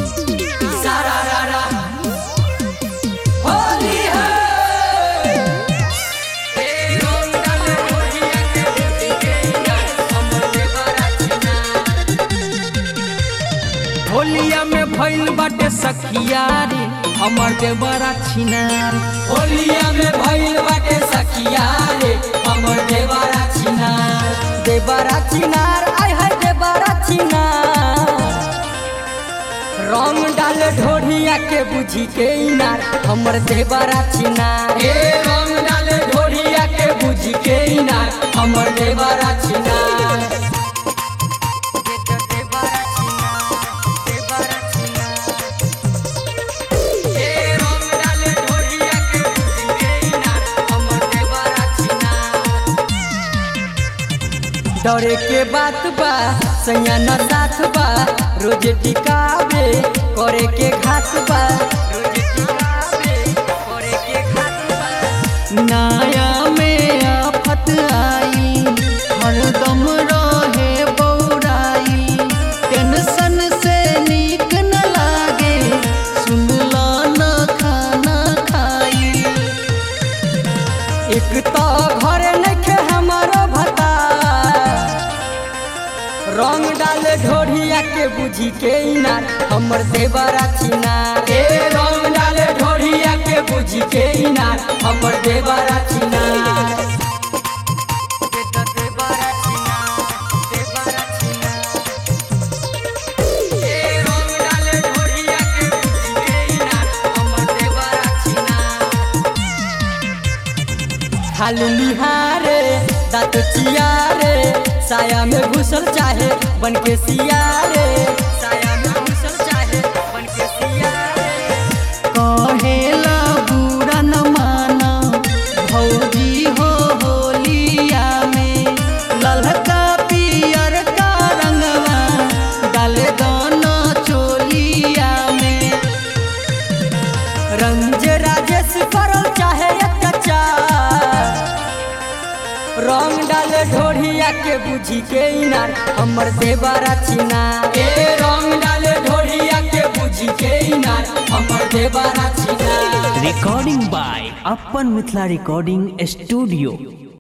सारा रा रा होली है ए रंग डाले होलिया के बुद्धि के यार हमर देवरा चिना होलिया में भइल बाटे सखिया रे हमर देवरा छिनार होलिया में भइल बाटे सखिया रे हमर देवरा चिना देवरा छिनार आय हाय देवरा छिनार रंग डाल ढोढ़िया के बुझी के इनार हमर देवरा छिनार ए रंग डाले ढोलिया के बुझ के इनार हमर देवरा चिना ए रंग डाले ढोलिया के बुझ के इनार हमर देवरा चिना डरे के बात बा सैया न साथ बा रोज टिकावे करे के घात बा रोज टिकावे करे के घात बा नाया में आफत आई हरदम रहे बौराई टेंशन से नीक न लागे सुनला न खाना खाई एक तो घर नखे हमारो भता रंग डाल ढोढ़िया के बुझी के इनार हमर देवरा छिनार ए रंग डाले ढोलिया के बुझ के इनार हमर देवरा चिना ए रंग डाले ढोलिया के बुझ के इनार हमर देवरा चिना खालू निहारे दांत चियारे साया में घुसल चाहे बन के सियारे साया में घुसल चाहे बन के सियारे कहेला बुरा न माना भौजी हो होलिया में ललका पियर का रंगवा डाले दोनों चोलिया में रंज राजेश करल चाहे अत्याचार रंग डाले ढोढ़िया के बुझी के इनार हमर देवरा छिनार ए रंग डाले ढोलिया के बुझ के इनार हमर देवरा चिना recording by Upper Mithla Recording Studio.